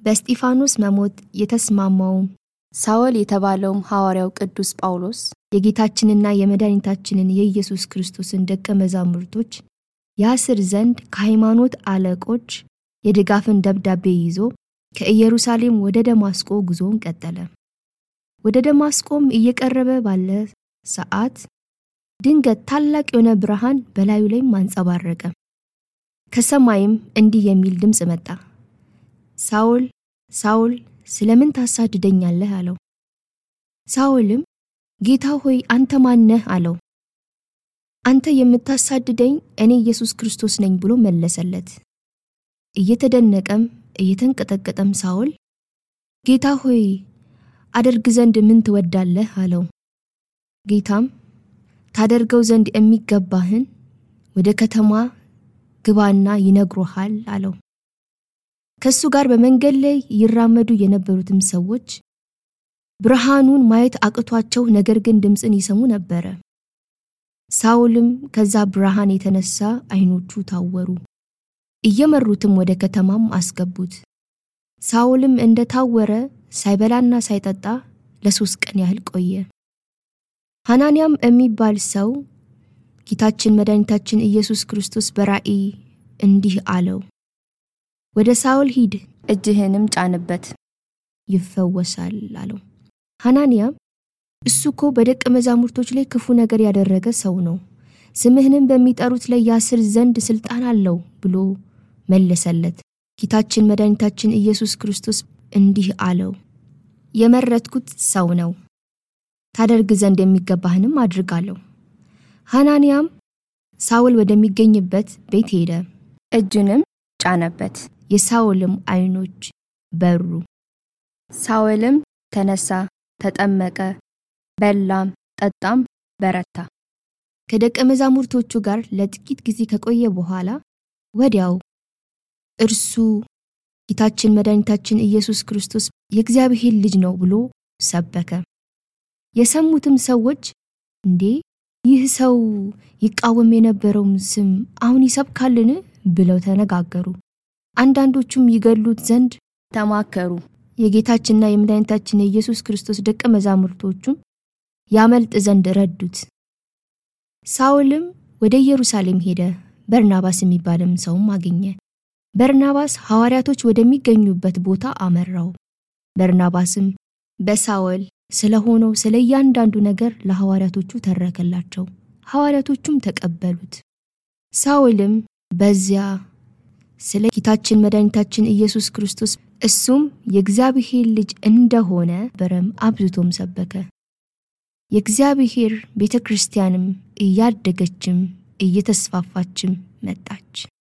በእስጢፋኖስ መሞት የተስማማውም ሳውል የተባለውም ሐዋርያው ቅዱስ ጳውሎስ የጌታችንና የመድኃኒታችንን የኢየሱስ ክርስቶስን ደቀ መዛሙርቶች ያስር ዘንድ ከሃይማኖት አለቆች የድጋፍን ደብዳቤ ይዞ ከኢየሩሳሌም ወደ ደማስቆ ጉዞውን ቀጠለ። ወደ ደማስቆም እየቀረበ ባለ ሰዓት ድንገት ታላቅ የሆነ ብርሃን በላዩ ላይም አንጸባረቀ። ከሰማይም እንዲህ የሚል ድምፅ መጣ፣ ሳውል ሳውል ስለምን ታሳድደኛለህ? አለው። ሳውልም ጌታ ሆይ አንተ ማነህ? አለው። አንተ የምታሳድደኝ እኔ ኢየሱስ ክርስቶስ ነኝ ብሎ መለሰለት። እየተደነቀም እየተንቀጠቀጠም ሳውል ጌታ ሆይ አደርግ ዘንድ ምን ትወዳለህ? አለው። ጌታም ታደርገው ዘንድ የሚገባህን ወደ ከተማ ግባና ይነግሮሃል አለው። ከሱ ጋር በመንገድ ላይ ይራመዱ የነበሩትም ሰዎች ብርሃኑን ማየት አቅቷቸው ነገር ግን ድምፅን ይሰሙ ነበረ። ሳውልም ከዛ ብርሃን የተነሳ ዓይኖቹ ታወሩ። እየመሩትም ወደ ከተማም አስገቡት። ሳውልም እንደታወረ ሳይበላና ሳይጠጣ ለሶስት ቀን ያህል ቆየ። ሐናንያም የሚባል ሰው ጌታችን መድኃኒታችን ኢየሱስ ክርስቶስ በራእይ እንዲህ አለው፣ ወደ ሳውል ሂድ፣ እጅህንም ጫንበት፣ ይፈወሳል አለው። ሐናንያም እሱ እኮ በደቀ መዛሙርቶች ላይ ክፉ ነገር ያደረገ ሰው ነው፣ ስምህንም በሚጠሩት ላይ ያስር ዘንድ ስልጣን አለው ብሎ መለሰለት። ጌታችን መድኃኒታችን ኢየሱስ ክርስቶስ እንዲህ አለው፣ የመረጥኩት ሰው ነው፣ ታደርግ ዘንድ የሚገባህንም አድርጋለሁ። ሐናንያም ሳውል ወደሚገኝበት ቤት ሄደ፣ እጁንም ጫነበት፣ የሳውልም ዓይኖች በሩ። ሳውልም ተነሳ፣ ተጠመቀ፣ በላም ጠጣም፣ በረታ። ከደቀ መዛሙርቶቹ ጋር ለጥቂት ጊዜ ከቆየ በኋላ ወዲያው እርሱ ጌታችን መድኃኒታችን ኢየሱስ ክርስቶስ የእግዚአብሔር ልጅ ነው ብሎ ሰበከ። የሰሙትም ሰዎች እንዴ ይህ ሰው ይቃወም የነበረውን ስም አሁን ይሰብካልን? ብለው ተነጋገሩ። አንዳንዶቹም ይገሉት ዘንድ ተማከሩ። የጌታችንና የመድኃኒታችን የኢየሱስ ክርስቶስ ደቀ መዛሙርቶቹም ያመልጥ ዘንድ ረዱት። ሳውልም ወደ ኢየሩሳሌም ሄደ። በርናባስ የሚባልም ሰውም አገኘ። በርናባስ ሐዋርያቶች ወደሚገኙበት ቦታ አመራው። በርናባስም በሳውል ስለሆነው ስለ እያንዳንዱ ነገር ለሐዋርያቶቹ ተረከላቸው። ሐዋርያቶቹም ተቀበሉት። ሳውልም በዚያ ስለ ጌታችን መድኃኒታችን ኢየሱስ ክርስቶስ እሱም የእግዚአብሔር ልጅ እንደሆነ በረም አብዝቶም ሰበከ። የእግዚአብሔር ቤተ ክርስቲያንም እያደገችም እየተስፋፋችም መጣች።